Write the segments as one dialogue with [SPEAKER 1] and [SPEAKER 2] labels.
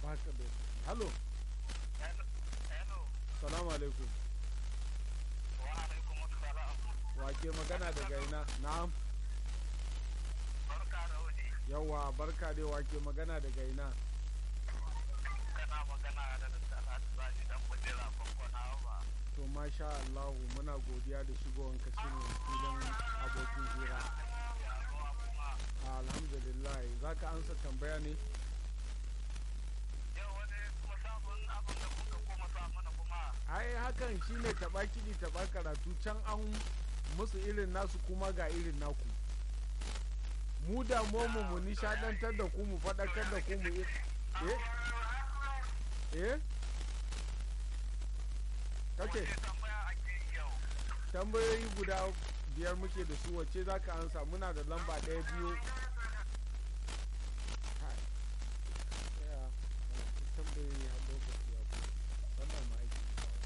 [SPEAKER 1] baka da halo salamu alaikum wake magana daga ina na'am
[SPEAKER 2] Barka da wuni,
[SPEAKER 1] yawa barka dai wake magana daga ina
[SPEAKER 2] kana magana da Talatu Sani dan kujera kwankwana ba.
[SPEAKER 1] to masha Allah muna godiya da shigowar ka cikin filin abokin hira
[SPEAKER 2] Ya ruwa kuma
[SPEAKER 1] alhamdulillah zaka ansa tambaya ne
[SPEAKER 2] yau wani kuma sabon abin da kuka koma sa mana kuma
[SPEAKER 1] ai hakan shine taba kiɗi taba karatu can an musu irin nasu kuma ga irin naku mu da mu mu nishadantar da ku mu faɗakar da ku mu yi- eh eh kace
[SPEAKER 2] wace tambaya ake yi yau.
[SPEAKER 1] tambayoyi guda biyar muke da su wacce za ka ansa muna da lamba ɗaya biyu Kai, tsaya, ana ta tambayoyi har lokaci ya kuma wannan ma aiki ne kawai.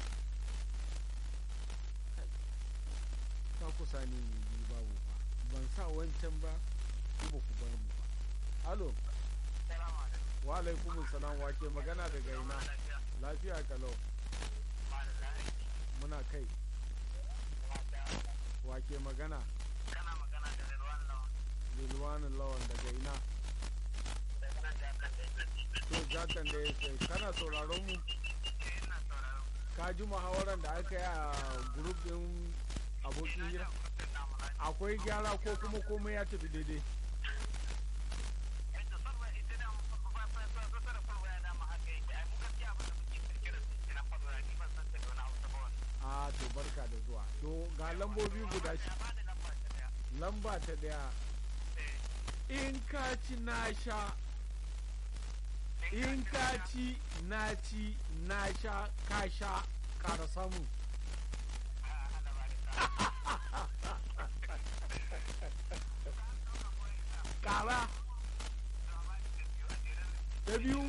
[SPEAKER 1] Kai, ka kusa ne yi babu ba ban sa wancan ba ku ba ku bar mu ba alo
[SPEAKER 2] Salamu alaikum.
[SPEAKER 1] wa alaikumus salam wake magana daga ina
[SPEAKER 2] Lafiya.
[SPEAKER 1] lafiya kalau
[SPEAKER 2] Malala aiki.
[SPEAKER 1] muna kai
[SPEAKER 2] Lafiya.
[SPEAKER 1] wake magana
[SPEAKER 2] Kana magana da Rilwan Lawan.
[SPEAKER 1] lilwanin lawan daga ina
[SPEAKER 2] Daga nan da aka sai da
[SPEAKER 1] to jatan da ya kai kana sauraron mu
[SPEAKER 2] ina sauraron.
[SPEAKER 1] ka ji muhawaran da aka yi a grup din abokin hira
[SPEAKER 2] Mutum na muna.
[SPEAKER 1] akwai gyara ko kuma komai ya tafi daidai
[SPEAKER 2] Yadda sarwa ita da fasara farwa ya dama haka yake. Ai mu gaskiya abin da muke kirkira su na farwa ni ban san ta da wani hausa ba wani.
[SPEAKER 1] a to barka da zuwa to ga lambobi guda shi
[SPEAKER 2] Ya bada lamba ta daya.
[SPEAKER 1] lamba ta daya
[SPEAKER 2] Eh.
[SPEAKER 1] in ka ci na sha in ka ci na ci na sha ka sha kara samu kara ta biyu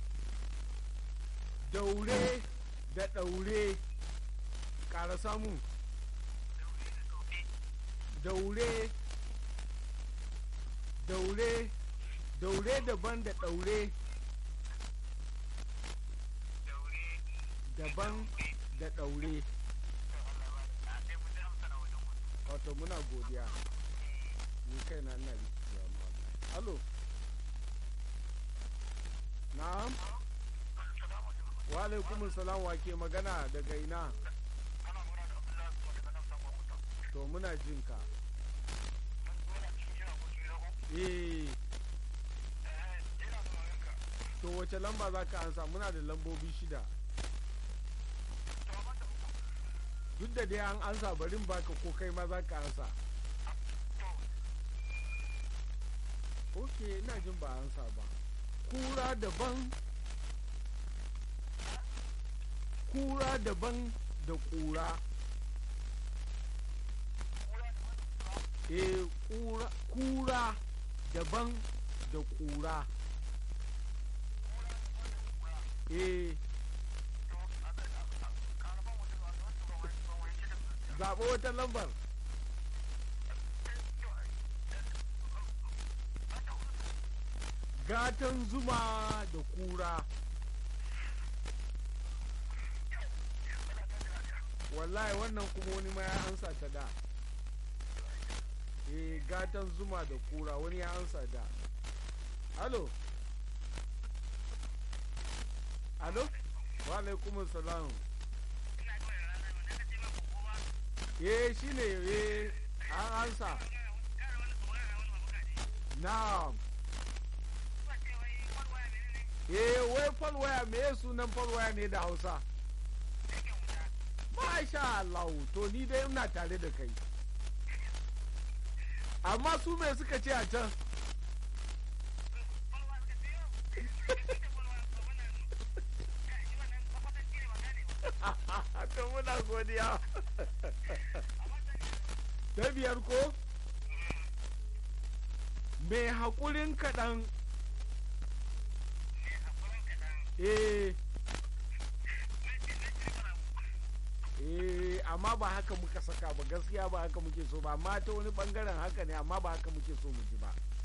[SPEAKER 1] daure da daure kara samu daure daure daure daban da daure daban da daure wato muna godiya ni kai na ina rikicewa ma wallahi alo na'am wa alaikum salam wa ke magana daga ina to muna jin ka eh to wace lamba za ka ansa muna da lambobi shida duk da dai an ansa barin baka ko kai ma za ka ansa ok ina jin ba ansa ba kura daban kura daban da kura eh kura kura daban da kura eh zaɓo wata lambar gatan zuma da kura wallahi wannan kuma wani ma ya ansa ta da eh gatan zuma da kura wani ya ansa da alo alo wa alaikumus salam eh shine eh an ansa na'am eh wai falwaya me ya sunan falwaya ne da hausa masha Allah to ni dai ina tare da kai amma su me suka ce a can to muna godiya ta biyar ko mai haƙurin kaɗan eh eh amma ba haka muka saka ba gaskiya ba haka muke so ba amma ta wani bangaren haka ne amma ba haka muke so mu ji ba